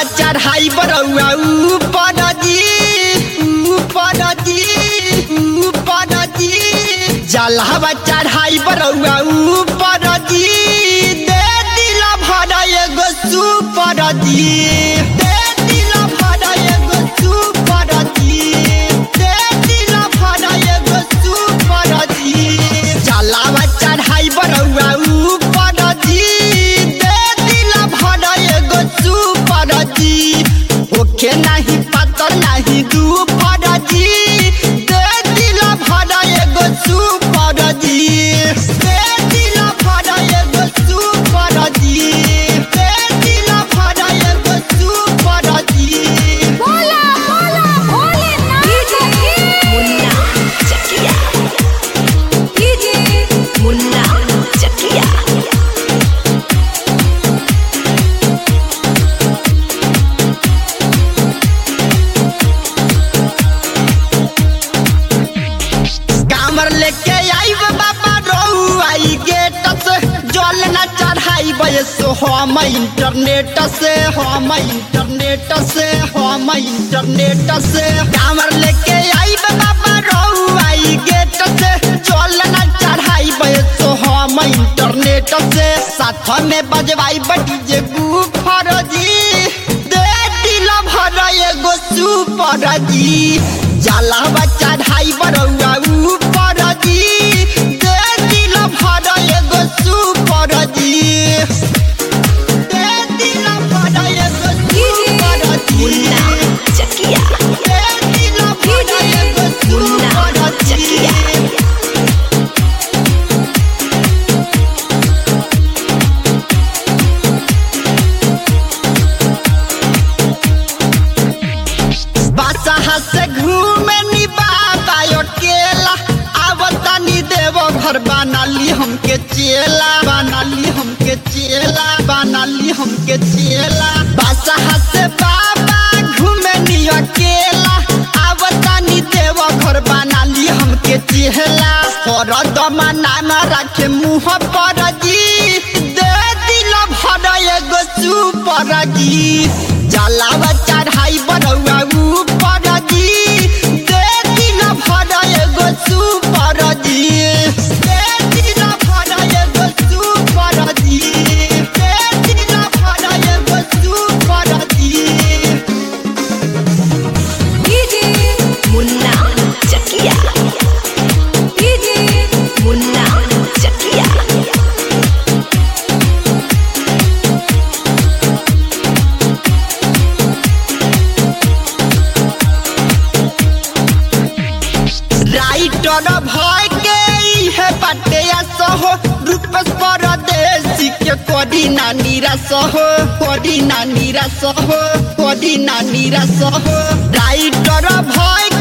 जलावा चढ़ाई बरौआ ऊपर जी ऊपर जी ऊपर जी जलावा चढ़ाई बरौआ ऊपर जी दे दिल भर एगो सुपर जी दे दिल भर एगो सुपर जी दे दिल भर एगो सुपर जी जलावा चढ़ाई बरौआ ऊपर जी दे दिल भर एगो सुपर जी ओके नहीं पता नहीं दुपर जी दे दिल भर एगो सुपर जी दे दिल भर एगो सुपर जी दे दिल भर एगो सुपर जी बोला बोला भोलेनाथ मुन्ना चकिया कीजिए मुन्ना चकिया कामर लेके आई बाबा रहू आई गेट से जल न चढ़ाई बयसो हम इंटरनेट से हम इंटरनेट से हम इंटरनेट से कामर लेके आई बाबा रहू आई गेट से जल न चढ़ाई बयसो हम इंटरनेट से साथ में बजवाई बटी जे गुफर जी दे दिल भर एगो सुपर जी जलावा चढ़ाई बरौआ ऊपर जी दे दिल भर एगो सुपर जी दे दिल भर एगो सुपर जी मुन्ना चकिया दे दिल भर एगो मुन्ना सुपर चकिया जी बादशाह से घूमे नी बाबा अकेला आवता नी देव घर बनाली हमके चेला बनाली हमके चेला बनाली हमके चेला बादशाह से बाबा घूमे नी अकेला आवता नी देव घर बनाली हमके चेला और दमना न रखे मुँह पर जी दे दिल भर एगो सुपर जी जलावा चढ़ाई बरौआ ऊपर जी दे दिल भर एगो सुपर जी दे दिल भर एगो सुपर जी दे दिल भर एगो सुपर जी कीजिए मुन्ना चकिया कीजिए मुन्ना चकिया राइटर भय के इहे बाटे सहो रूपस परदेसी के कोडी नानी रसहो कोडी नानी रसहो कोडी नानी रसहो राइटर भय